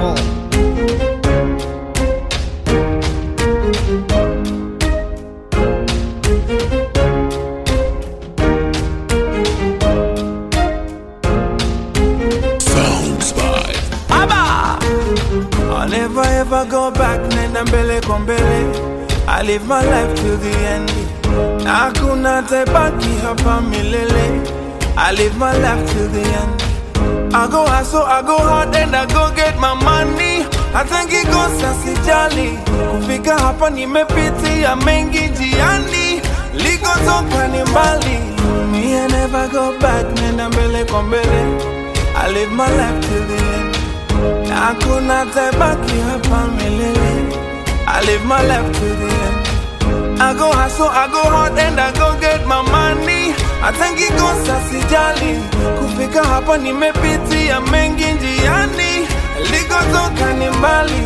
NigerRemix.com. Sounds by Aba! I'll never ever go back, nenda mbele kwa mbele. I live my life to the end. Na hakuna tabaki hapa milele. I live my life to the end. I go hustle, I go hard and I go get my money. Hata ngikosa sijali, kufika hapa nimepitia mengi njiani, likotoka ni mbali. Me I never go back, nenda mbele kwa mbele. I live my life till the end. Na hakuna tabaki hapa milele. I live my life till the end. I go hustle, I go hard and I go get my money. Hata ngikosa sijali, kufika hapa nimepitia mengi njiani, likotoka ni mbali.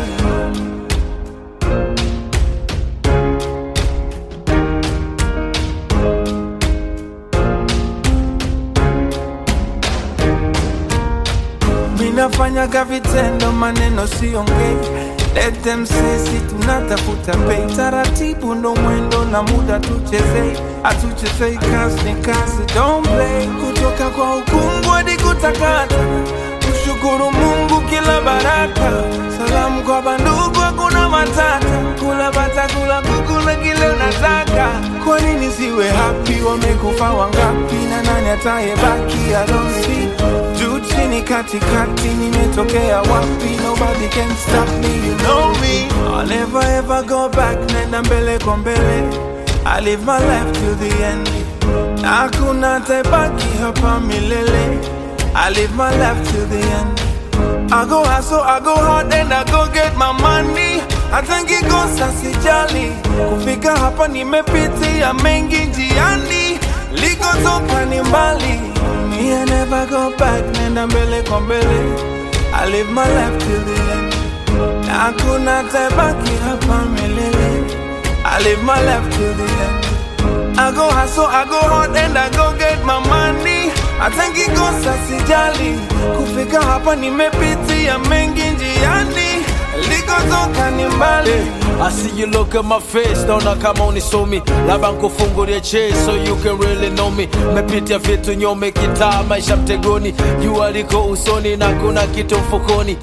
Minafanyaga vitendo, maneno siongei. Let them say si tunatafuta pei, taratibu ndo mwendo na muda tuchezei, atuchezei kazi ni kazi, don't play. Kutoka kwa ukungu hadi kutakata, kushukuru Mungu kila baraka, salamu kwa bandugu, hakuna matata, kula bata, kula kuku na kile unataka. Kwa nini siwe happy? Wamekufa wangapi na nani atayebaki? I don't see juu chini katikati nimetokea wapi nobody can stop me you know me I'll never ever go back nenda mbele kwa mbele I live my life to the end na hakuna tabaki hapa milele I live my life to the end I go hustle, I go hard and I go get my money hata ngikosa sijali kufika hapa nimepitia mengi njiani likotoka ni mbali Me I never go back, nenda mbele kwa mbele. I live my life till the end. Na hakuna tabaki hapa milele. I live my life till the end. I go hustle, I go hard and I go get my money. Hata ngikosa sijali, kufika hapa nimepitia mengi njiani, likotoka ni mbali. I see you look at my face, naona kama unisomi, labda nkufungulie chase so you can really know me. Mepitia vitu nyome, kitaa maisha mtegoni, jua liko usoni na kuna kitu mfukoni.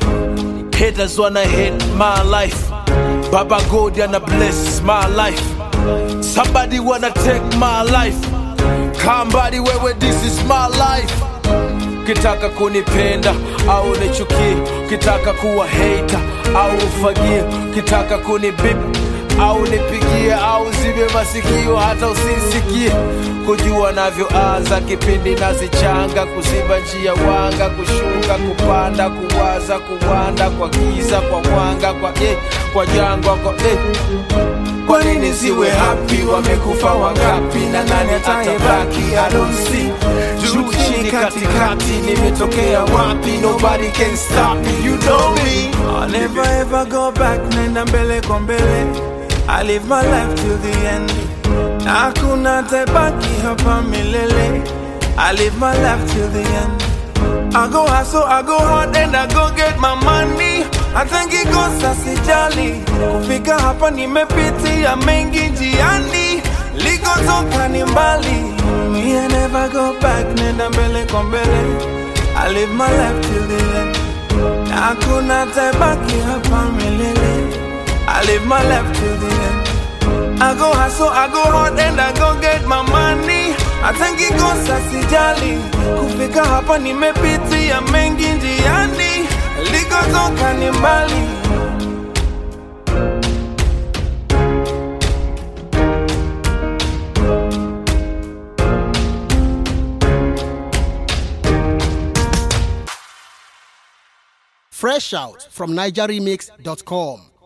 Haters wanna hate my life, Baba God ana bless my life. Somebody wanna take my life, kambadi wewe, this is my life. Ukitaka kunipenda au nichukie, ukitaka kuwa hater au ufagie, ukitaka kunibip au nipigie au zibe masikio hata usisikie, kujua navyoanza kipindi nazichanga, kuziba njia wanga, kushuka, kupanda, kuwaza, kuwanda, kwa giza, kwa mwanga, kwa eh, kwa jangwa, kwa eh. Kwa nini siwe happy? Wamekufa wangapi na nani atayebaki? I don't see juu chini katikati, nimetokea wapi? Nobody can stop me, you know me. I'll never ever go back, nenda mbele kwa mbele. I live my life till the end. Na hakuna tabaki hapa milele. I live my life till the end. I go hustle, I go hard and I go get my money. Hata ngikosa sijali, kufika hapa nimepitia mengi njiani, likotoka ni mbali. Me I never go back, nenda mbele kwa mbele. I live my life till the end. Na hakuna tabaki hapa milele. I live my life till the end. I go hustle, I go hard and I go get my money. Hata ngikosa sijali, kufika hapa nimepitia mengi njiani, likotoka ni mbali. Fresh out from NigerRemix.com.